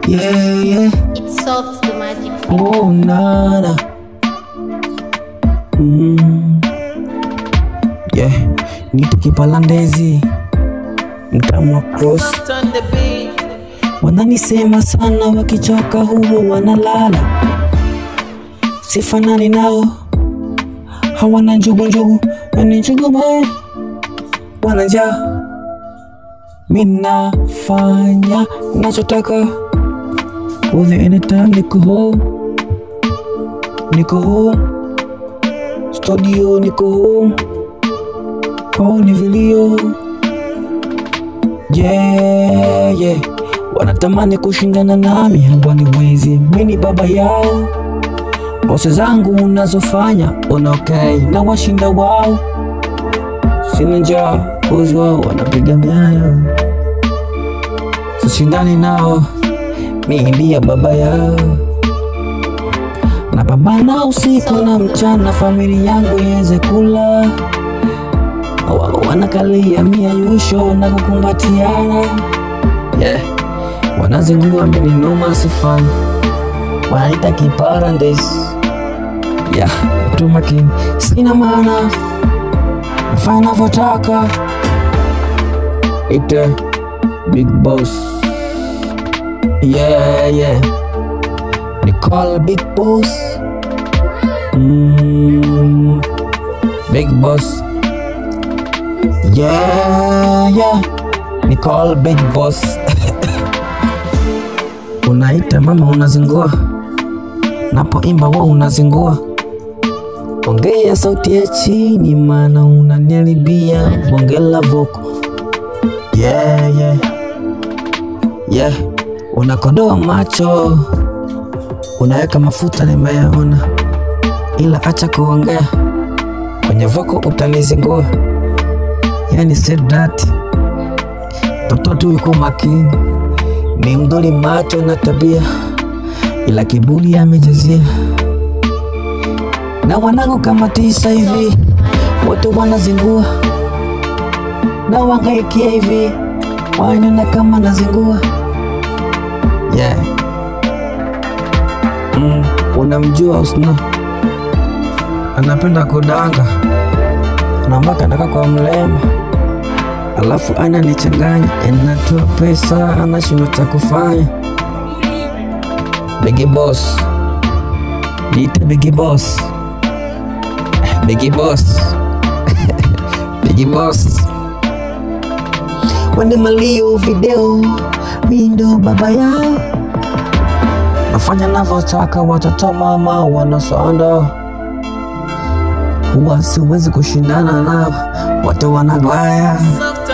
Yeah, yeah. It solves the magic. Oh, nana. Mm. Yeah, nite kipalandezi mtamu wa cross Turn the beat. wananisema sana, wakichoka huo wanalala. Sifanani nao, hawana njugu njugu, yani njugu mae wana njaa. Minafanya nachotaka, with anytime niko home, niko home, studio niko home, kwao ni vilio yeah, yeah. Wanatamani kushindana nami, hawaniwezi. Mimi baba yao, pose zangu unazofanya ona okay, na washinda wao. Sina njaa, kozi wao wanapiga miayo, sishindani nao, mimi ndiye baba yao. Napambana usiku na mchana, familia yangu iweze kula wao wanakalia miayusho na kukumbatiana yeah. Wanazingua mimi noma sifani, wanaita kiparandesi yeah. Mtu makini, sina maana nafanya navyotaka, ite big boss yeah, yeah. Ni call big boss mm, big boss Yeah, yeah. Nicole Big Boss. Unaita mama unazingua, napoimba wewe unazingua. Ongea sauti ya chini, maana unaniharibia bonge la voko. Yeah, yeah. Yeah. Unakodoa macho, unaweka mafuta nimeyaona, ila acha kuongea kwenye voko utanizingua yani said that mtoto tu yuko makini, ni mdoli macho na tabia, ila kiburi amejazia. Na wanangu kama tisa hivi, wote wanazingua na wangaikia hivi, wanena kama nazingua yeah. Mm, unamjua Usna anapenda kudanga naambaka naka kwa mlema alafu ananichanganya anatoa pesa anashindwa cha kufanya. Bigi boss, niite bigi boss, bigi boss, bigi boss. Wende malio video, mi ndo baba yao, nafanya navyotaka, watoto mama wanasonda huwa siwezi kushindana nao, wote wanagwaya Soft